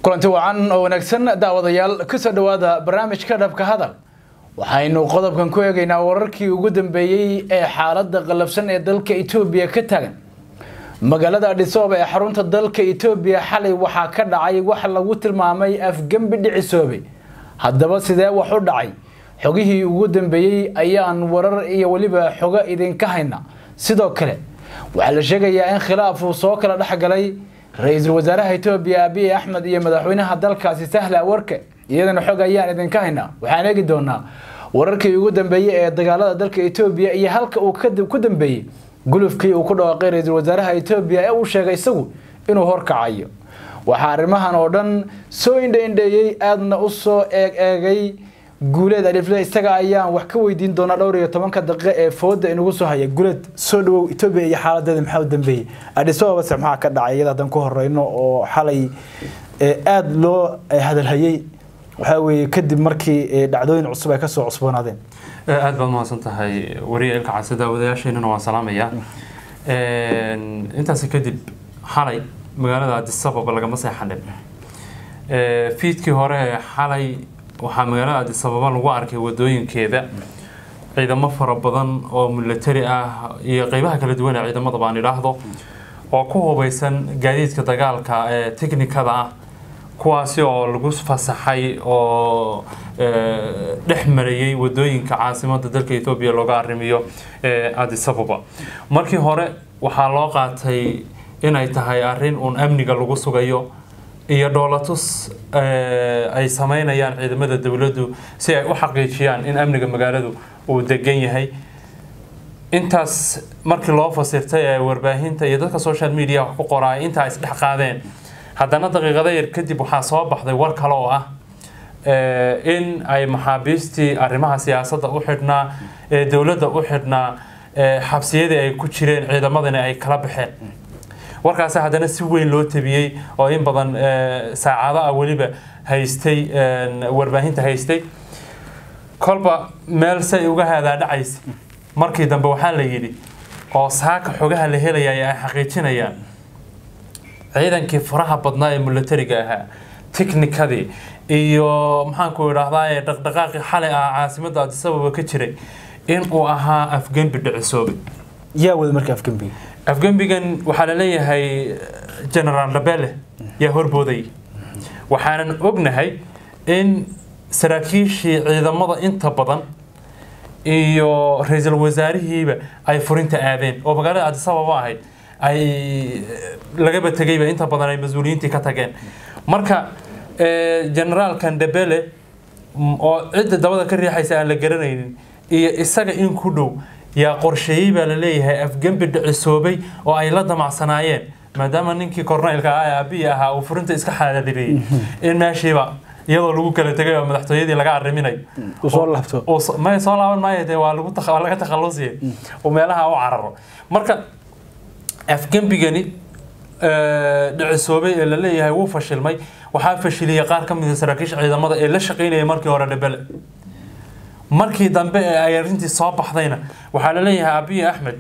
kulanti wacan oo wanaagsan daawadayaal kusoo dhowaada barnaamijka dhabka hadal waxaynu qodobkan ku eegaynaa wararkii ugu dambeeyey ee xaaladda qallabsan ee dalka etoobiya ka taagan magaalada adhisooba ee xarunta dalka etoobiya xalay waxaa ka dhacay wax lagu tilmaamay afgembi dhicisoobay haddaba sidee wax u dhacay xogihii ugu dambeeyey ayaan warar iyo weliba xogo idinka hayna sidoo kale waxaa la sheegayaa in khilaaf uu soo kala dhex galay ra-iisul wasaaraha etoobiya abiy axmed iyo madaxweynaha dalkaasi sahle awarke iyadana xog ayaan idinka haynaa waxaan eegi doonaa wararkii ugu dambeeyey ee dagaalada dalka etoobiya iyo halka uu ku dambeeyey gulufkii uu ku dhawaaqay ra-iisul wasaaraha etoobiya ee uu sheegay isagu inuu horkacayo waxaa arrimahan oo dhan soo indhaindheeyey aadna u soo eeg eegay guuleed alifle isaga ayaan wax ka weydiin doonaa dhowr iyo tobanka daqiiqo ee fooda inagu soo haya guuleed soo dhawow etoobiya iyo xaaladeeda maxaa u dambeeyey adhisababa se maxaa ka dhacay iyada haddaan ku horeyno oo xalay aada loo hadalhayey waxaa weeye kadib markii dhacdooyin cusub ay kasoo cusboonaadeen aada baad mahadsan tahay wariya ilka case daawadayaasheenana waan salaamayaa intaasi kadib xalay magaalada adisababa lagama seexanin fiidkii hore ee xalay waxaa magaalada adisababa lagu arkay wadooyinkeeda ciidamo fara badan oo milatari ah iyo qeybaha kala duwan ee ciidamada baan idhaahdo oo ku hubeysan gaadiidka dagaalka ee teknikada ah kuwaasi oo lagu fasaxay oo dhex marayay wadooyinka caasimada dalka ethoobiya looga arrimiyo adisababa markii hore waxaa loo qaatay inay tahay arrin uun amniga lagu sugayo iyo dhoolatus ay sameynayaan ciidamada dowladdu si ay u xaqiijiyaan in amniga magaaladu uu degan yahay intaas markii loo fasirtay ee warbaahinta iyo dadka social media wax ku qoraay intaa isdhex qaadeen haddana daqiiqada yar kadib waxaa soo baxday war kale oo ah in ay maxaabiistii arrimaha siyaasadda u xidhnaa ee dowladda u xidhnaa xabsiyadii ay ku jireen ciidamadani ay kala baxeen warkaasi haddana si weyn loo tabiyey oo in badan saacado ah weliba haystay warbaahinta haystay kolba meel say uga haadaadhacaysa markii dambe waxaa la yidhi oo saaka xogaha la helaya ay xaqiijinayaan ciidankii faraha badnaa ee milatariga ahaa tiknikadii iyo maxaanku idhaahdaa ee dhaqdhaqaaqii xalay ah caasimada adisababa ka jiray in uu ahaa afgembi dhicisoobay yaa wada marka afgembiga afgembigan waxaa la leeyahay generaal labele yaa horbooday waxaanan ognahay in saraakiishii ciidamada inta badan iyo ra-iisul wasaarihiiba ay furinta aadeen oo magaalada adisababa ahayd ay lagaba tegayba inta badan ay mas-uuliyiintii ka tageen marka generaalkan debele oo cidda dabada ka riixaysa aan la garanaynin iyo isaga in ku dhow yaa qorsheeyey baa la leeyahay afgembi dhicisoobay oo ay la damacsanaayeen maadaama ninkii korneylka ah ee abiyi ahaa uu furinta iska xaaladiriyey in meeshiiba iyadoo lagu kala tegay oo madaxtooyadii laga arriminayo soo laabto may soo laaban maayo dee waa lagu laga takhalusiya oo meelaha u cararo marka afgembigani dhicisoobay ee la leeyahay wuu fashilmay waxaa fashiliyay qaar ka mida saraakiisha ciidamada ee la shaqaynaya markii hore dhebele markii dambe ee ay arrintii soo baxdayna waxaa la leeyahay abiy axmed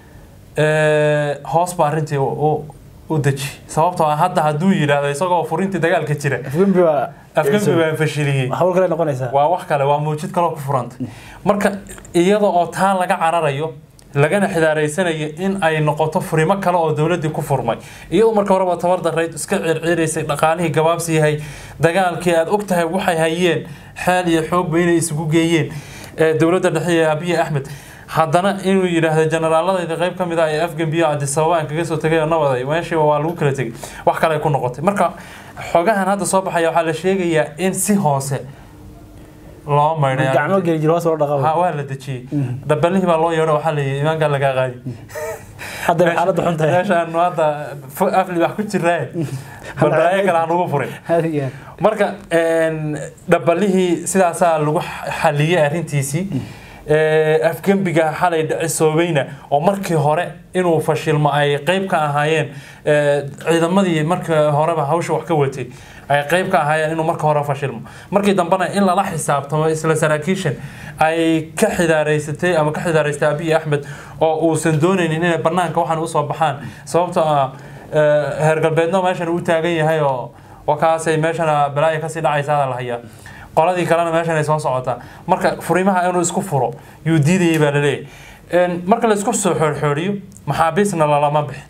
hoos ba arrintii u deji sababtoo ah hadda hadduu yidhaahdo isagoo furintii dagaalka jira afgembi waa afgembi baa fashiliyey hawl kale noqonaysaa waa wax kale waa mawjid kaloo ku furanta marka iyada oo taa laga cararayo lagana xidaaraysanayo in ay noqoto furimo kale oo dowladdii ku furmay iyadoo marka horeba tabar darayd iska circiraysay dhaqaalihii gabaabsi yahay dagaalkii aada og tahay waxay hayeen xaal iyo xoogba inay isugu geeyeen dowladda dhexe ee abiy axmed haddana inuu yidhaahdo generaaladayda qayb ka mid ah ee afgambiyo adisababa aan kaga soo tegay oo nabaday meeshiiba waa lagu kala tegay wax kale ay ku noqotay marka xogahan hadda soo baxaya waxaa la sheegayaa in si hoose loo maydhay gacmo geli jir hoos loo ha dhaqaa waa la dejiyey dhabalihii baa loo yeedho waxaa la yidhi imaankaa lagaa qaadi hadda xaaladda xun tahay meeshaanu hadda fu- afli wax ku jiraaye bal balaayo kale aan ugu furin Hadiyan. marka dhabalihii sidaasaa lagu xaliyey arrintiisii afgembiga xalay dhicisoobayna oo markii hore inuu fashilmo ay qeyb ka ahaayeen ciidamadii markii horeba hawsha wax ka watay ay qeyb ka ahaayeen inuu marka hore fashilmo markii dambena in lala xisaabtamo isla saraakiishan ay ka xidaaraysatay ama ka xidaaraystay abiy axmed oo uusan doonaynin inay banaanka waxaan usoo baxaan sababtoo ah heer galbeedno meeshan uu taagan yahay oo wakaasay meeshana balaaya kasii dhacaysaa la hayaa qoladii kalena meeshan ay soo socotaa marka furimaha inuu isku furo yuu diidayay baa laleeyahay marka la isku soo xoorxooriyo maxaabiisna lalama bixin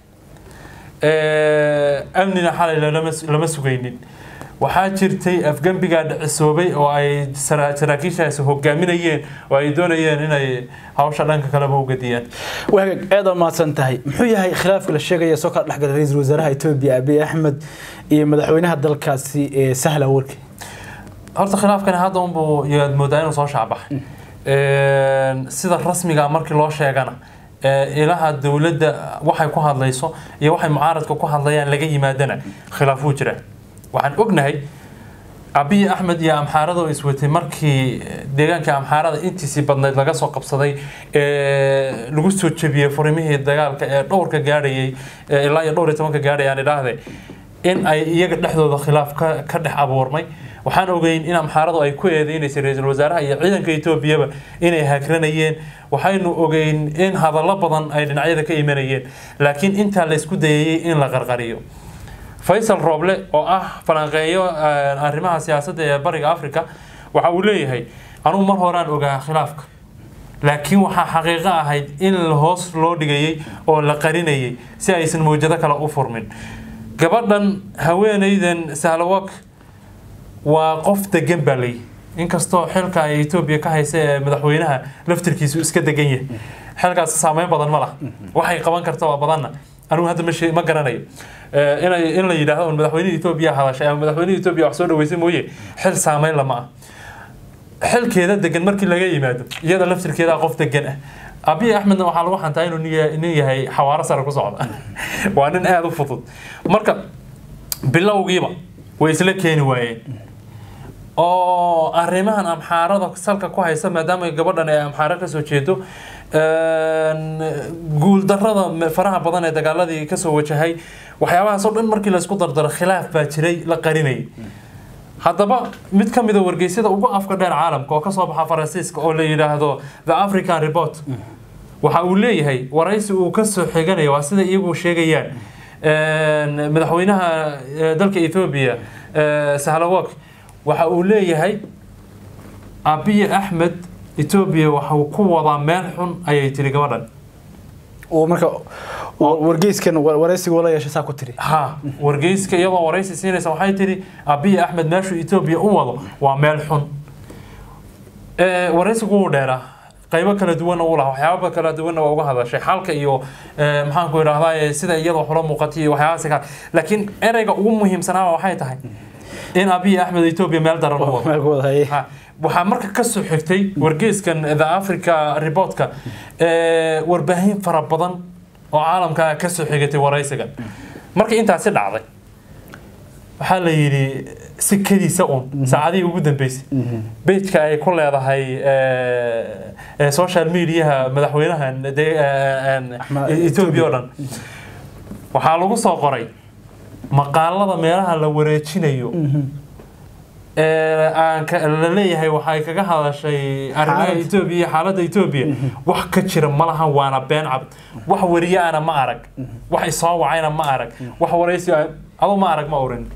amnina xalay lama sugaynin waxaa jirtay afgembigaa dhicisoobay oo ay saraakiishaasi hogaaminayeen oo ay doonayeen inay hawsha dhanka kaleba u gadiyaan wagaag aad oo mahadsan tahay muxuu yahay khilaafka la sheegaya soo kala dhexgala ra-iisul wasaaraha etoobiya abiy axmed iyo madaxweynaha dalkaasi ee sahla warki horta khilaafkani hadda unbuu yaad moodaa inuu soo shaabaxay sida rasmiga markii loo sheegana ilaha dowladda waxay ku hadlayso iyo waxay mucaaradka ku hadlayaan laga yimaadana khilaaf wuu jiraa waxaan ognahay abiy axmed iyo amxaarada oo iswatay markii deegaanka amxaarada intiisii badnayd laga soo qabsaday ee lagu soo jebiyey furimihii dagaalka ee dhowrka gaadhayay ilaa iyo dhowr iyo tobanka gaadhay aan idhaahde in ay iyaga dhexdooda khilaaf ka ka dhex abuurmay waxaan ogeyn in amxaaradu ay ku eedeynaysay ra-iisul wasaaraha iyo ciidanka etoobiyaba inay hagranayeen waxaynu ogeyn in hadallo badan ay dhinacyada ka imanayeen laakiin intaa la isku dayayey in la qarqariyo faysal rooble oo ah falanqeeyo arrimaha siyaasadda ee bariga africa waxa uu leeyahay anugu mar horaan ogaa khilaafka laakiin waxaa xaqiiqo ahayd in hoos loo dhigayey oo la qarinayay si aysan mawjado kale u furmin gabadhan haweenaydan sahlawak waa qof degan baa layi inkastoo xilka ay etoobiya ka haysa ee madaxweynaha laftirkiisu iska degan yahay xilkaas saameyn badan ma laha waxay qaban karta waa badanna anigu hadda ma ma garanayo inay in la yidhaahdo un madaxweynihii etoobiya hadashay ama madaxweynihii etoobiya wax soo dhaweysay mooye xil saameyn lama ah xilkeeda degan markii laga yimaado iyada laftirkeeda qof degan ah abiy axmedna waxaa lagu xantaa inuu nin yahay xawaaro sare ku socda waa nin aada u fudud marka bilowgiiba way isla keeni waayeen oo arrimahan amxaarada salka ku haysa maadaama gabadhan ay amxaaro kasoo jeedo guuldarada faraha badan ee dagaaladii kasoo wajahay waxyaabahaas oo dhan markii laysku dardaro khilaaf baa jiray la qarinayay haddaba mid ka mida wargeysyada ugu afka dheer caalamka oo kasoo baxa faransiiska oo la yidhaahdo the african report waxa uu leeyahay waraysi uu kasoo xiganaya waa sida iyagu sheegayaan madaxweynaha dalka ethoobia sahlawak waxa uu leeyahay abiy axmed etoobiya waxuu ku wadaa meel xun ayay tiri gabadhan marka wargeyskan waraysiga la yeeshay saa ku tiri ha wargeyska iyadoo waraysi siinaysa waxay tiri abiy axmed meeshuu etoobiya u wado waa meel xun waraysigu wuu dheeraa qaybo kala duwanna uu lahaa waxyaaba kala duwanna waa uga hadashay xalka iyo maxaan ku idhahdaa sida iyada waxula muuqatay iyo waxyaabahaas kale laakiin ereyga ugu muhiimsanaaba waxay tahay in abiy axmed etoobiya meel daran u wado waxaa marka kasoo xigtay wargeyskan the africa reportka warbaahin fara badan oo caalamka kasoo xigatay waraysigan markii intaasi dhacday waxaa la yidhi si kadiisa un saacadihii ugu dambeysay bejka ay ku leedahay social mediaha madaxweynahan etoobiya oo dhan waxaa lagu soo qoray maqaalada meelaha la wareejinayo la leeyahay waxay kaga hadashay arrimaha etoobiya iyo xaaladda etoobiya wax ka jira ma lahan waana been cabd wax wariyaana ma arag wax isoo wacayna ma arag wax waraysi adu ma arag ma orin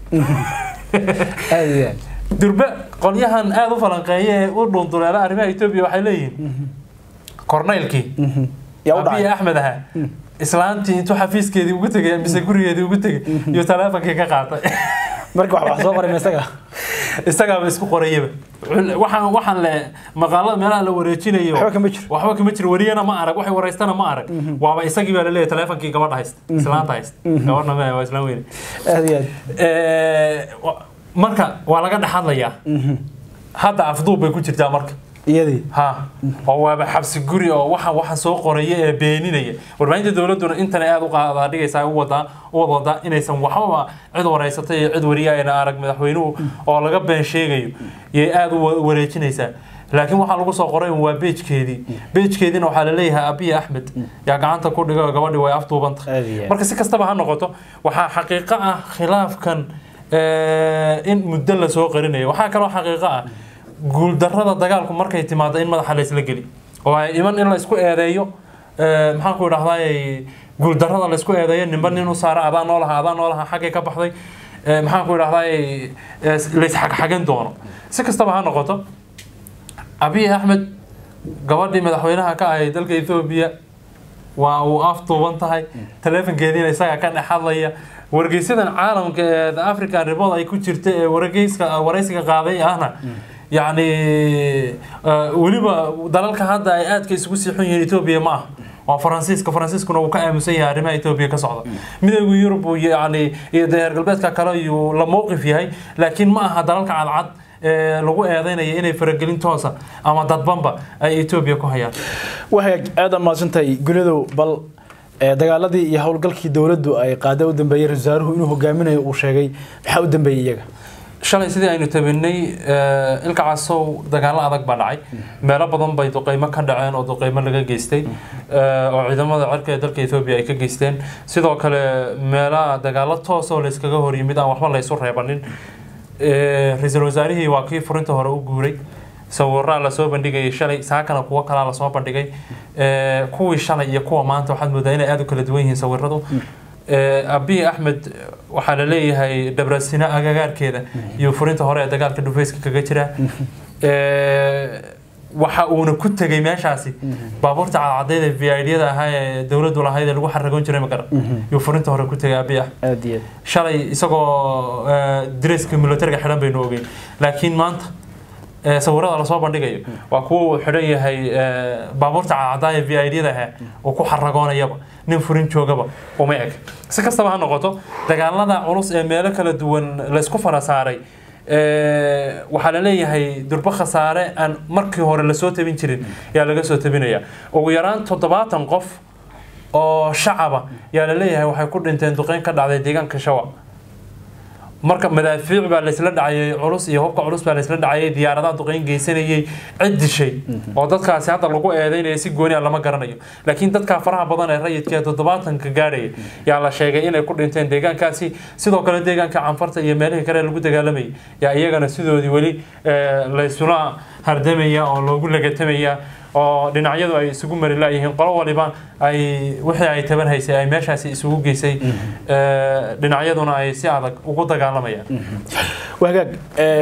durbe qolyahan aada u falanqeeya ee u dhunduleela arrimaha etoobiya waxay leeyihiin korneylkii abiy axmed ahaa islaantii intuu xafiiskeedii ugu tegay mise gurigeedii ugu tegay iyo taleefonkii ka qaatay marka wax wax soo qoray isaga isagaaba isku qorayaba waxaan waxaan le maqaalada meelaha la wareejinayo waxba kama jiro waxba kama jiro wariyana ma arag waxay waraystana ma arag waaba isagii baa laleeyahay taleefonkii gabadha haysta islaanta haysta gabadhna ma waa islaan weyne aad iyo aad marka waa laga dhex hadlayaa hadda afduub bay ku jirtaa marka iyadii ha oo waaba xabsi guri oo waxa waxa soo qoraya ee beeninaya warbaahinta dowladuna intan aada u qaadaa dhigaysaa u wadaa u wadaa inaysan waxbaba cid wareysatay iyo cid wariya ayna arag madaxweynuhu oo laga been sheegayo yay aada u wareejinaysaa laakiin waxaa lagu soo qoray waa beejkeedii beejkeediina waxaa laleeyahay abiy axmed yaa gacanta ku dhigo gabadhi way afduubantah marka si kastaba ha noqoto waxaa xaqiiqo ah khilaafkan in muddo lasoo qarinayo waxaa kaloo xaqiiqo ah guuldarada dagaalku markay timaado in madaxa laysla geli oo ay iman in laysku eedeeyo maxaan ku idhahdaa guuldarada laysku eedeeyo ninba nin u saara adaa noo lahaa adaa noo lahaa xaggay ka baxday maxaan ku idhahday laysxagxagan doono si kastaba ha noqoto abiy axmed gabadhii madaxweynaha ka ahay dalka ethoobiya waa uu afduuban tahay taleefonkeediina isagaa ka dhex hadlaya wargeysadan caalamka ee the african report ay ku jirta ee wargeyska waraysiga qaaday ahna yacni weliba dalalka hadda ay aadka isugu siixun yihiin etoobiya ma ah waa faransiiska faransiiskuna uu ka aamusan yahay arrimaha etoobiya ka socda midooda yurub yani iyo reer galbeedka kale iyuu la mowqif yahay laakiin ma aha dalalka cadcad ee lagu eedeynaya inay faragelin toosa ama dadbanba ay etoobiya ku hayaan wahagaag aada mahadsantahay gulidow bal dagaaladii iyo howlgalkii dowladdu ay qaada u dambeeyey ra wasaaruhu inuu hogaaminayo uu sheegay maxaa u dambeeyey iyaga shalay sidii aynu tabinay ilka casow dagaalo adag baa dhacay meelo badan bay duqeymo ka dhaceen oo duqeymo laga geystay oo ciidamada cirka ee dalka etoobiya ay ka geysteen sidoo kale meelaha dagaalo toos oo layskaga hor yimid aan waxba laysu reebanin ra-iisul wasaarihii waa kii furinta hore u guuray sawiraa lasoo bandhigayay shalay saakana kuwo kalaa lasoo bandhigay kuwii shalay iyo kuwa maanta waxaad moodaa inay aada u kala duwan yihiin sawiradu abiy axmed waxaa la leeyahay dhabrasino agagaarkeeda iyo furinta hore ee dagaalka dhufeyska kaga jira waxa uuna ku tegay meeshaasi baabuurta cadcadeed ee v idyada ahaa ee dowladdu lahayd ee lagu xaragoon jiray magara yuu furinta hore ku tegay abiy axmed shalay isagoo dareeska militariga xidhan baynu ogeyn laakiin maanta sawirada lasoo bandhigayo waa kuwa uu xidhan yahay baabuurta cadcadaa ee v idyada ahaa uu ku xaragoonayaba nin furin joogaba uma eg si kastaba ha noqoto dagaalada culus ee meelo kala duwan laysku fara saaray waxaa la leeyahay durbo khasaare aan markii hore lasoo tabin jirin yaa laga soo tabinaya ugu yaraan toddobaatan qof oo shacaba yaa la leeyahay waxay ku dhinteen duqeyn ka dhacday deegaanka shawa marka madaafiic baa laysla dhacayay culus iyo hubka culus baa laysla dhacayay diyaaradaha duqeyn geysanayay cid dishay oo dadkaasi hadda lagu eedeynaya si gooni a lama garanayo laakiin dadkaa faraha badan ee rayidka ee toddobaatanka gaadhaya yaa la sheegay inay ku dhinteen deegaankaasi sidoo kale deegaanka canfarta iyo meelihii kale lagu dagaalamayay yaa iyagana sidoodii weli laysula hardamaya oo loogu lagatamaya oo dhinacyadu ay isugu mari laayihiin qolo waliba ay wixii ay taban haysay ay meeshaasi isugu geysay dhinacyaduna ay si adag ugu dagaalamayaan wagaag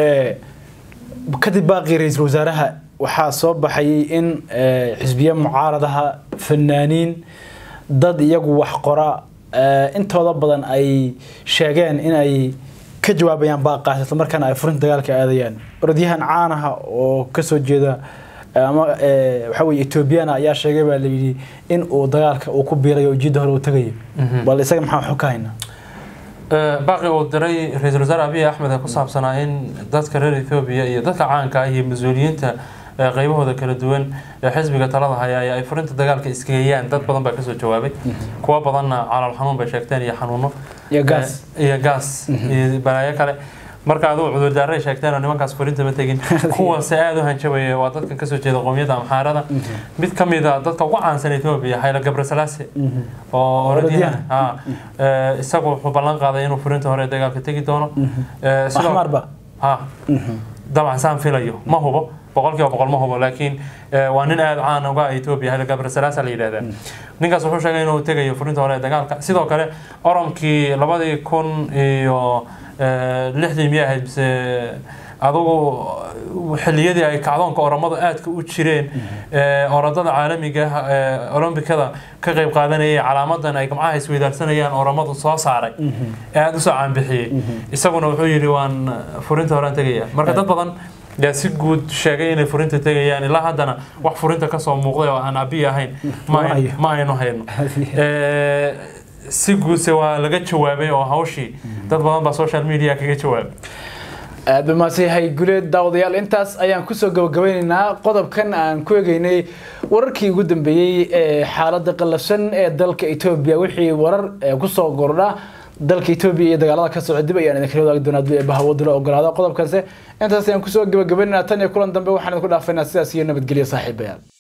kadib baaqii ra-iisul wasaaraha waxaa soo baxayay in xisbiye mucaaradaha fanaaniin dad iyagu wax qora intooda badan ay sheegeen in ay ka jawaabayaan baaqaas isla markaana ay furinta dagaalka aadayaan orodyahan caanaha oo kasoo jeeda ama waxa weye etoobiyana ayaa sheegay baa layidhi in uu dagaalka uu ku biirayo jidda hore uu tagayo bal isaga maxaa waxu ka haynaa baaqi uu diray ra-iisul wasaare abiy axmed ee ku saabsanaa in dadka reer ethoobiya iyo dadka caanka ah iyo mas-uuliyiinta qaybahooda kala duwan ee xisbiga talada haya ay furinta dagaalka isgeeyaan dad badan baa kasoo jawaabay kuwa badanna calool xanuun bay sheegteen iyo xanuuno iyo gaas iyo gaas iyo balaayo kale marka aduu cudurdaaray sheegteen oo nimankaas furinta ma tegin kuwaase aada u hanjabaya waa dadkan kasoo jeeda qowmiyadda amxaarada mid ka mid a dadka ugu caansan etoobiya xayla gabrasalaase oo orodyahan isagu wuxuu ballan qaaday inuu furinta hore dagaalka tegi doono axmarba ha dabcan saan filayo ma hubo boqolkiiba boqol ma hubo laakiin waa nin aada caan uga etoobiya xayla gabrasalaasa la yidhahdaa ninkaas wuxuu sheegay inuu tegayo furinta hore dagaalka sidoo kale oromkii labadii kun iyo lixdii miyay ahayd mise adugu xilliyadii ay kacdoonka oromadu aadka u jireen orodada caalamiga ah olombikada ka qayb qaadanayay calaamadan ay gamcaha isweydaarsanayaan oromadu soo saaray ee aada usoo caanbixiyey isaguna wuxuu yidhi waan furinta horaan tegaya marka dad badan yaa si guud sheegay inay furinta tegayaan ilaa haddana wax furinta kasoo muuqday oo aan abiy ahayn ma aynu hayno si guudse waa laga jawaabay oo hawshii dad badan baa social media kaga jawaabay aada maadsanyahay guleed daawadayaal intaas ayaan kusoo gabagabeyneynaa qodobkan aan ku egeynay wararkii ugu dambeeyey ee xaaladda qallafsan ee dalka etoobiya wixii warar kusoo gordha dalka etoobiya iyo dagaalada ka socda dib ayaan idinkala wadaagi doonaa hadii bahawaduna ogolaado qodobkanse intaas ayaan kusoo gabagabeynaa tan iyo kulan dambe waxaan idinku dhaafaynaa sidaas iyo nabadgelyo saaxiibayaal